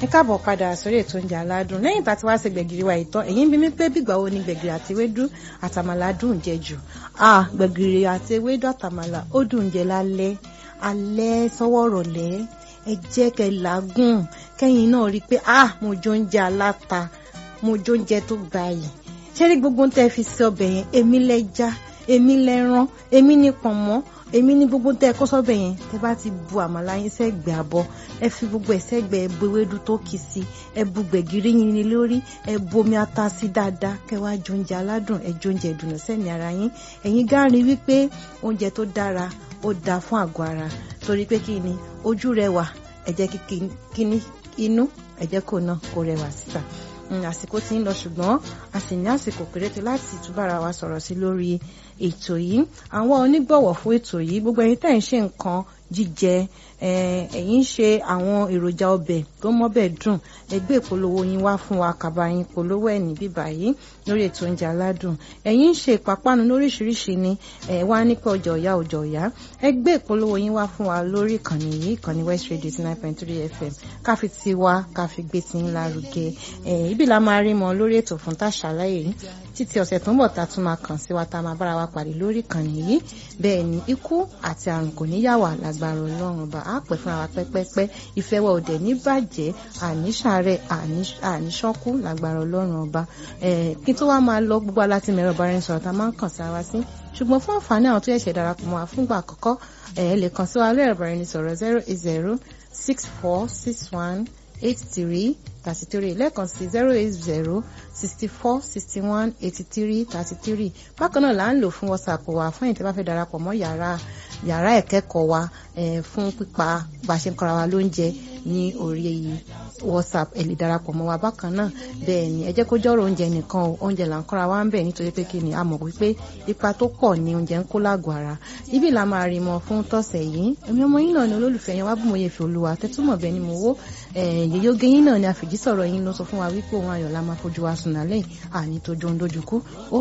ẹ káàbọ̀ padà sórí ètò oúnjẹ aládùn lẹ́yìn tá a ti wá ṣe gbẹ̀gìrì wa ìtàn ẹ̀yin bí mi pé bígbà wo ni gbẹ̀gìrì àti ewédú àtàmàlà dùn jẹ jù ah gbẹ̀gìrì àti ewédú àtàmàlà ó dùn jẹ lálẹ́ alẹ́ sọ́wọ́ rọ̀lẹ́ ẹ jẹ́ kẹ́ làágùn kẹ́yìn náà rí i pé ah mo jó oúnjẹ aláta mo jó oúnjẹ tó gbayì ṣé rí gbogbo tẹ́ fi sí ọbẹ̀ yẹn èmi lẹ́ja èmi lẹ́ran èmi ní pọ̀nmọ́ èmi ní gbogbo tẹ́ kó sọ́bẹ̀ yẹn tẹ́ bá ti bu àmàlà yín sẹ́gbẹ̀ẹ́ àbọ̀ ẹ fi gbogbo ẹ̀ sẹ́gbẹ̀ẹ́ ẹ bu ewédú tó kì sí ẹ bu gbẹ̀gìrì yín ní lórí ẹ bu omi ata sí dáadáa kẹ́ wá jẹ oúnjẹ aládùn ẹ jẹ oúnjẹ ìdùnnú sẹ́ni ara yín ẹ̀yin gáàrin wípé oúnjẹ tó dára ó dáa fún àgọ́ ara torí pé kí ni ojú rẹwà ẹ jẹ́ kí ní inú ẹ jẹ́ kó náà kó rẹwà síta àsìkò tí ń lọ ṣùgbọ́n a sì ní àsìkò péréte láti túbára wa sọ̀rọ̀ sí lórí ètò yìí àwọn onígbọ̀wọ̀ fún ètò yìí gbogbo ẹ̀yin tẹ́ ń ṣe nǹkan jíjẹ ẹ̀yin ṣe àwọn èròjà ọbẹ̀ tó mọ́bẹ̀ dùn ẹgbẹ́ ìpolówó yín wá fún wa kàbá yín polówó ẹ̀ ní bíbá yìí lórí ètò oúnjẹ aládùn ẹ̀yin ṣe ìpápánu lóríṣiríṣi ni ẹ̀ wá nípa ọjọ́ ọ̀yá ọjọ́ ọ̀yá ẹgbẹ́ ìpolówó yín wá fún wa lórí ìkànnì yìí ìkànnì West Radio nine point three FM káfi ti wá káfi gbé ti ń lárugẹ ibi la máa rí mọ lórí ètò fún tàṣàlàyé yìí títí ọ̀sẹ̀ tó ń bọ̀ tá a tún máa kàn sí wa tá a máa bára wa pàdé lórí ìkànnì yìí bẹ́ẹ̀ ni ikú àti àrùn kò ní yà wá lágbára ọlọ́run ọba á pẹ́ fúnra wa pẹ́pẹ́pẹ́ ìfẹ́ wa òdẹ̀ ní bàjẹ́ àníṣàárẹ̀ àníṣọ́kú lágbára ọlọ́run ọba kí tó wá máa lọ gbogbo aláti mẹ́rọ bá rẹ̀ sọ̀rọ̀ tá a máa ń kàn sí ara sí ṣùgbọ́n fún àǹfààní àwọn tó yẹ̀ṣẹ̀ darapọ̀ mọ́ wa fúngbà àkọ́kọ́ ẹ lè kàn sí wa lẹ́rọ̀ bá rẹ̀ sọ̀rọ̀ zero eight zero six four six one eight three thirty three lẹ́ẹ̀kan sí zero eight zero sixty four sixty one eighty three thirty three bákan náà là ń lò fún whatsapp wa fún ìtẹ́ bá fẹ́ darapọ̀ mọ́ yàrá yàrá ìkẹ́kọ̀ọ́ wa fún pípa bá a ṣe ń kọ́ra wa lóúnjẹ ní orí whatsapp ẹ lè darapọ̀ mọ́ wa bákan náà bẹ́ẹ̀ ni ẹ jẹ́ kó jọ́rọ̀ oúnjẹ nìkan o oúnjẹ là ń kọ́ra wa ń bẹ̀ nítorí pé kí ni a mọ̀ wípé ipa tó pọ̀ ni oúnjẹ ń kó lágọ̀ọ́ ara ibi là máa rí mọ fún tọ̀sẹ̀ yìí èmi ọmọ yín náà ni olólùfẹ́ yẹn wá bú mo yẹ fi olúwa tẹ́túmọ̀ bẹ́ẹ̀ ni mo wó yèyóge yín náà ni àfìjísọ̀rọ̀ yín ló sọ fún wa wípé òun ayọ̀ la máa fojú wa sùn nálẹ̀ àní tó jó ń dojú kú